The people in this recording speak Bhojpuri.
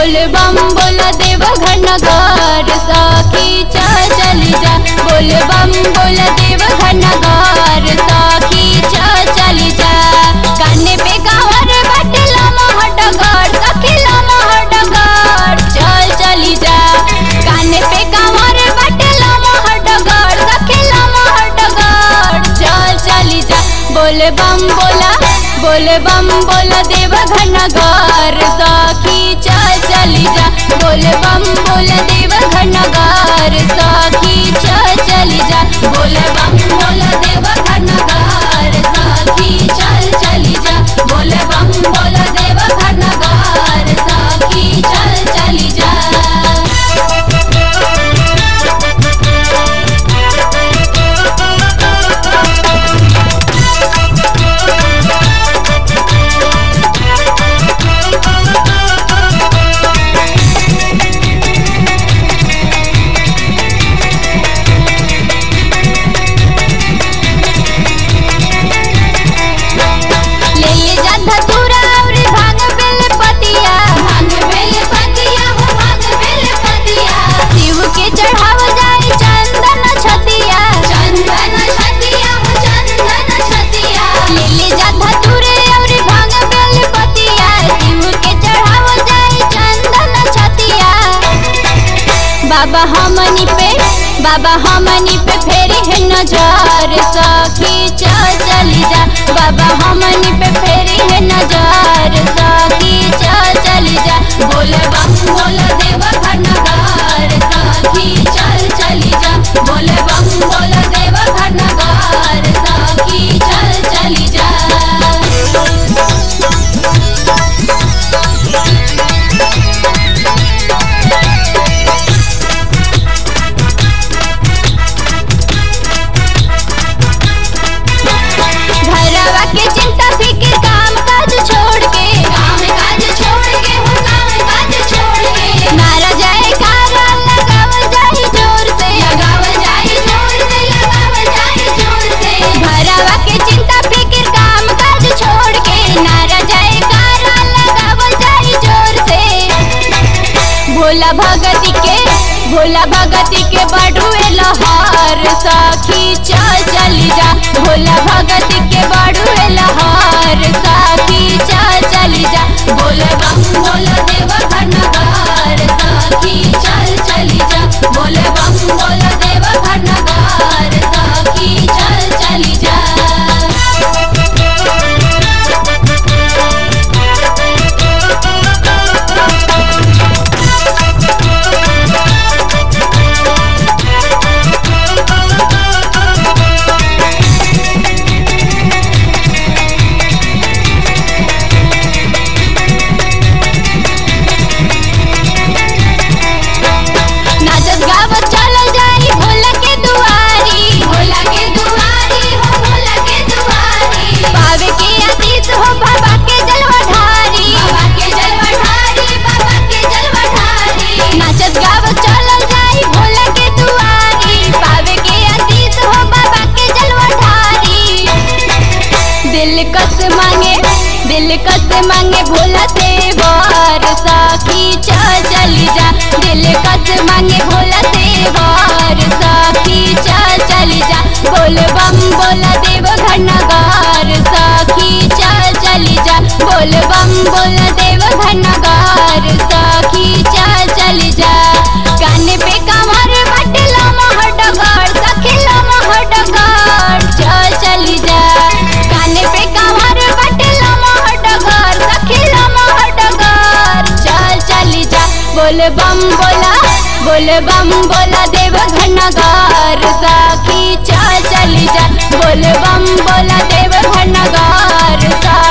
बोल बम बोल देव घन घर सखी चल चली जा बोल बम बोल देव घन घर सखी चल चली जा काने पे गावर बटला महट घर सखीला महट घर चल चली जा काने पे गावर बटला महट घर सखीला महट घर चल चली जा बोल बम बोला बोल बम बोल देव घन घर सखी चल चली जा बोल बम बोल देव घन घर सखी चल चली जा बोल बम बोल देव घन घर सखी चल चली जा बोल बम बोल देव घन घर सखी चल चली जा ले ले जा धतूरा और भांग बेल पतिया भांग बेल पतिया हो भांग बेल पतिया शिव के चढ़ाव जाए चंदन छतिया चंदन छतिया हो चंदन छतिया ले ले जा धतूरे और भांग बेल पतिया शिव के चढ़ाव जाए चंदन छतिया बाबा हमनी पे बाबा हमनी पे फेरी है नजर सखी चल चली जा बाबा हमनी पे फेरी है नजर सखी चल चली जा बोल बम बोल देव घनगार सखी चल चली जा बोल बम बोल देव घनगार सखी चल चली जा घरवा के चिंता फिक्र काम काज छोड़ के काम काज छोड़ के हो काम काज छोड़ के नारा जाए कारा लगावल जाए जोर से लगावल जाए जोर से लगावल जाए जोर से घरवा के चिंता फिक्र काम काज छोड़ के नारा जाए कारा लगावल जाए जोर से भोला भगती के भोला भगती के बड़ुए लहर सखी चल चली जा भोला भगती के बड़ुए लहर सखी चल चली जा बोल बम बोल देव घनगार सखी चल चली जा बोल बम बोल देव घनगार सखी चल चली जा नाचत गावत चलल जाई भोला के दुआरी भोला के दुआरी हो भोला के दुआरी पावे के आशीष हो बाबा के जलवा ढारी बाबा के जलवा ढारी बाबा के जलवा ढारी नाचत गावत चलल जाई भोला के दुआरी पावे के आशीष हो बाबा के जलवा ढारी दिल कस मांगे दिल कस मांगे भोला से वार सखी चल चली जा दिल कस मांगे भोला से वार सखी चल चली जा बोल बम बोला देव घनगार सखी चल चली जा बोल बम बोला देव घनगार सखी चल चली जा काने पे कमर बटला महडगार सखीला महडगार चल चली जा काने पे कमर बटला महडगार सखीला महडगार चल चली जा बोल बम बोला बोल बम बोला देव घनगार सखी चल चली जा बोल बम बोला देव घनगार सखी